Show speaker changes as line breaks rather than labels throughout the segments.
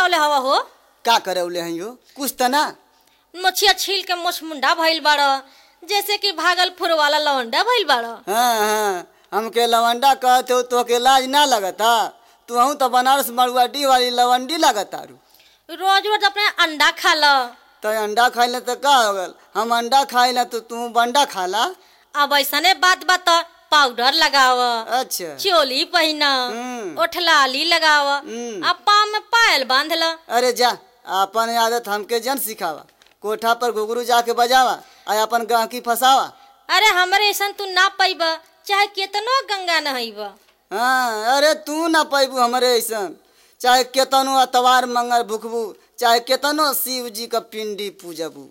करवले हवा हो
का करौले हैं यो कुछ त ना
मछिया छील के मोछ मुंडा भइल बाड़ जैसे कि भागलपुर वाला लवंडा भइल बाड़
हाँ हाँ हमके लवंडा कहते हो तो के लाज ना लगता तू तो बनारस मरुआडी वाली लवंडी लगता रू
रोज रोज अपने अंडा खा ल
तो अंडा खाइले तो का हो गल हम अंडा खाइले तो तू बंडा खाला
अब ऐसने बात बात पाउडर लगाव
अच्छा
चोली पहिन
हम्म।
ओठलाली लगाव
हम्म।
आ पाँव में पायल बांध ल
अरे जा अपन आदत हमके जन सिखावा कोठा पर घुघरू जाके बजावा आ अपन गाहकी फसावा
अरे हमरे ऐसन तू ना पैब चाहे केतनो गंगा नहैब
हाँ अरे तू ना पैबू हमरे ऐसन चाहे केतनो अतवार मंगल भुखबू चाहे केतनो शिव जी का पिंडी पूजबू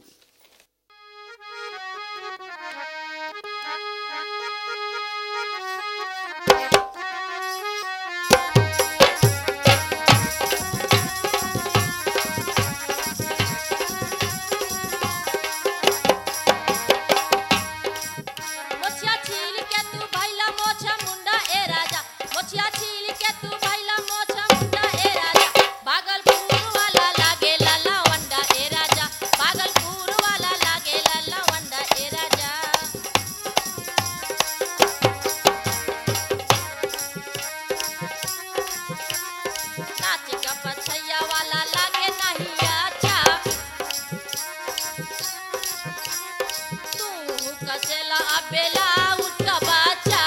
मोछिया छील के तू भैला मोछा मुंडा ए राजा मोछिया छील के तू भैला मोछा मुंडा ए राजा भागलपुर वाला लागे लाला वंडा ए राजा भागलपुर वाला लागे लाला वंडा ए राजा नाच का पछैया वाला लागे नहीं अच्छा तू कसेला अबेला उठका बाचा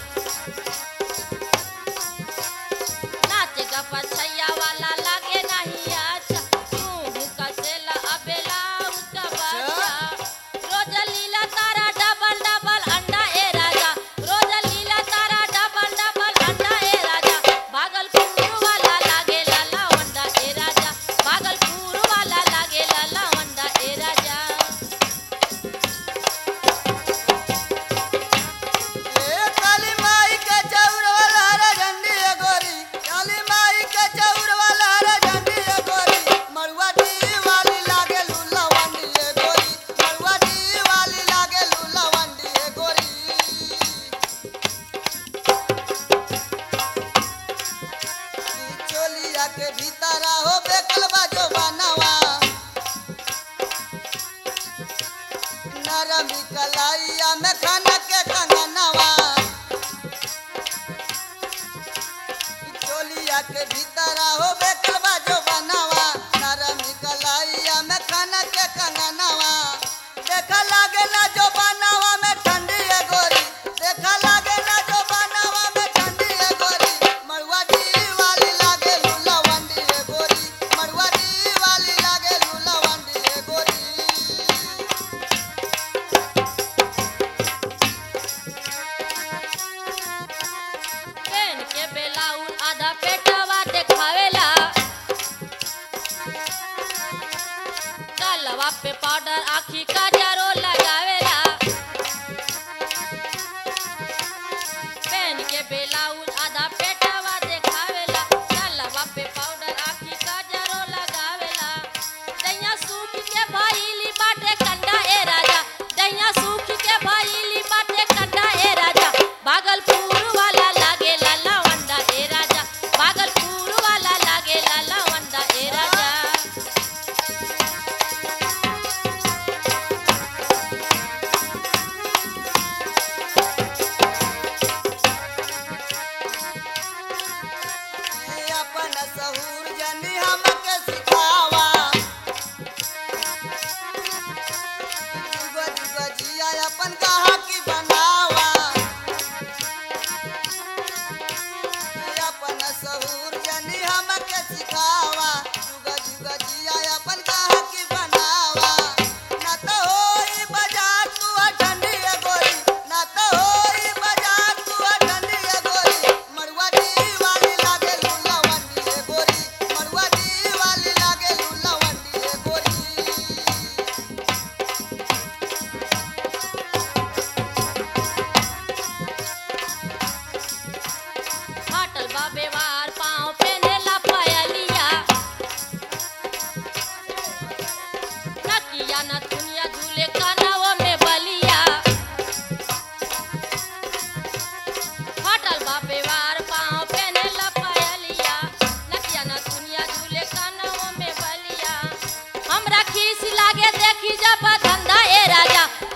नाच का पछैया वाला लागे नहीं अच्छा तू कसेला अबेला उठका बाचा रोज लीला तारा डबल डबल अंडा ए राजा रोज लीला तारा डबल डबल अंडा ए राजा भागलपुर वाला लागे लाला वंडा ए राजा भागलपुर वाला लागे लाला वंडा ए राजा
ए काली माई के चौर वाला रे झंडी ए गोरी काली माई के चौर वाला रे झंडी ए गोरी मरुआ डी वाली लागे लूला वंडी ए गोरी मरुआ डी वाली लागे लूला वंडी ए गोरी ई चोलिया के भीतर हो बेकल बाजो बनावा नरमी कलाइया में खाना के कंगनवा ई चोलिया के भीतर हो बेकल बाजो बनावा नरमी कलाइया में खाना के कंगनवा देखा लागे ना जो बनावा में ठंडी है गोरी देखा लागे ना जो बनावा में ठंडी है गोरी मरुआ डी वाली लागे लूला वंडी है गोरी मरुआ डी वाली लागे लूला वंडी है गोरी
पेन के बेलाउन आधा पेटवा देखावेला गलवा पे पाउडर आखी का जरो लगावेला पेन के बेलाउन आधा पेटवा देखावेला गलवा पे पाउडर आखी का जरो लगावेला दैया सूख के भइली बाटे कंडा ए राजा दैया सूख के भइली बाटे कंडा ए राजा भागलपुर वाला लागे लाला वंडा ए राजा भागलपुर वाला लागे लाला वंडा ए राजा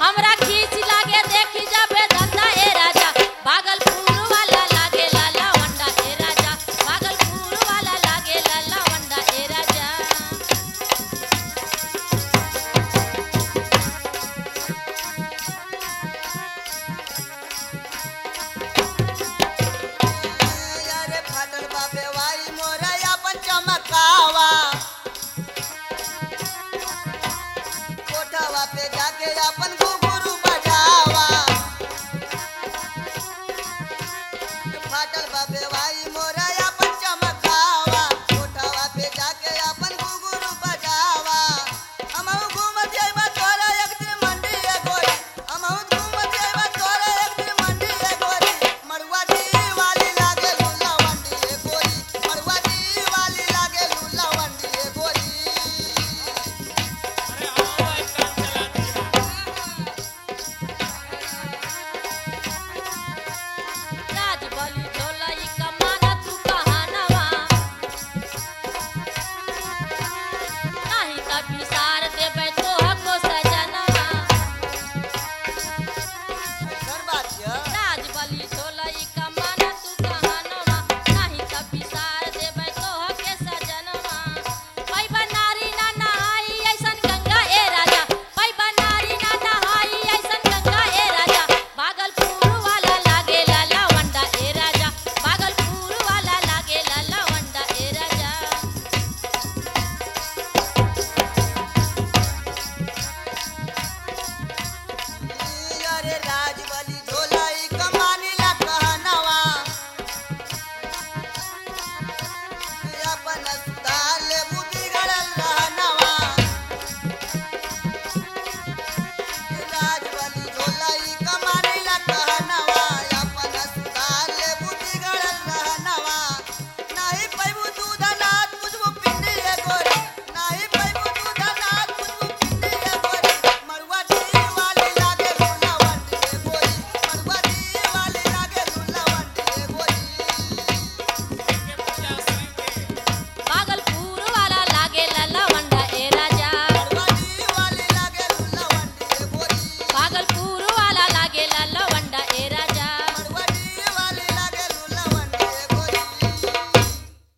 हमरा